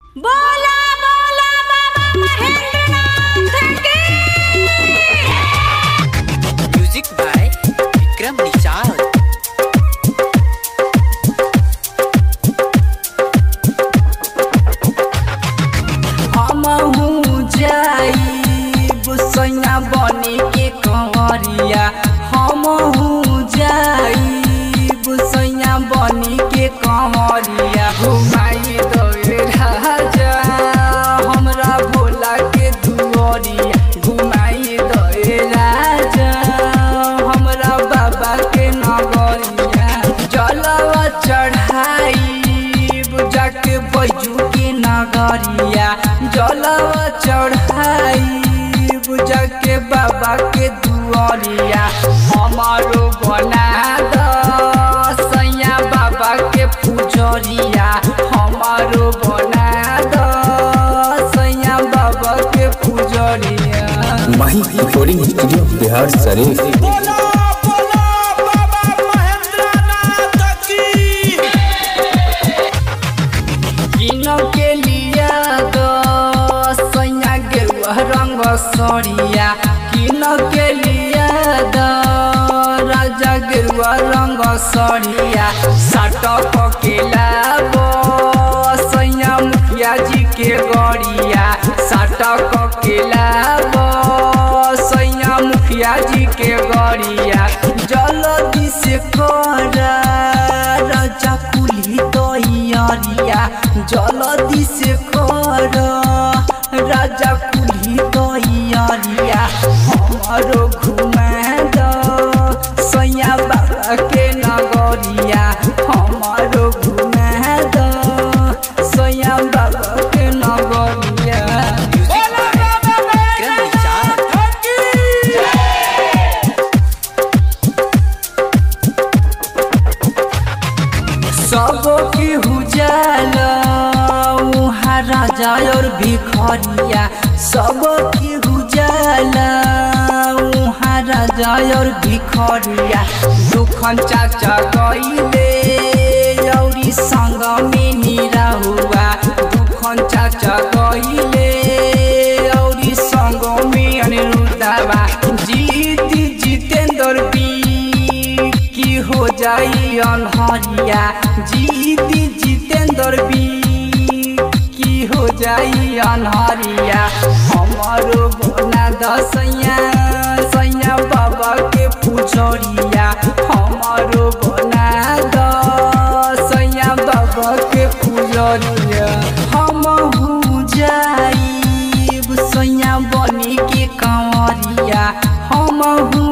बोला बोला बाबा महेंद्रनाथ की Music by Vikram Nishal. हमहू जाइब सैया बने के कंवरिया हमहू जाइब सैया बने के कंवरिया घुमाई दे राजा हमरा भोला के दुआरिया घुमाई दे राजा हमरा बाबा के नगरिया जलवा चढ़ाइब जाके बैजू के नगरिया जलवा चढ़ाइब जाके बाबा के दुआरिया हमारो बना द सैया बाबा के पुजरिया हमारो बना द सैया बाबा के पुजरिया माही रिकॉर्डिंग स्टूडियो बिहार शरीफ बोला बोला बाबा महेंद्रनाथ की किनो के लिया दो सैया गेरुआ रंग सरिया किनो के लिया दो राजा गेरुआ रंग सरिया साटक के लाबो सैया मुखिया जी के गड़िया साटक के लाबो सैया मुखिया जी के गड़िया जल्दी से करा राजा कुली दैयारिया जल्दी से कर राजा कुली दैयारिया हमारो घुमा द सैया बाबा के नगरिया हमारो घुमा द सैया बाबा के नगरिया Music by Vikram Nishal. सबो की हुजाल उहाँ राजा और भिखरिया सबो की हुजाल उहाँ राजा और भिखरिया दुखन चाचा गईले औरी संग में निरा हुआ दुखन चाचा गईले औरी संग में अनिरुद्धवा जीत जितेंद्र बी की हो जाई अनहरिया जीती जितेंद्र बी की हो जाई अनहरिया हमारो बोना दसैया सैया बाबा के पुजरिया हमारो बोना दसैया बाबा के पुजरिया हम जाइब सैया बनी के कंवरिया हम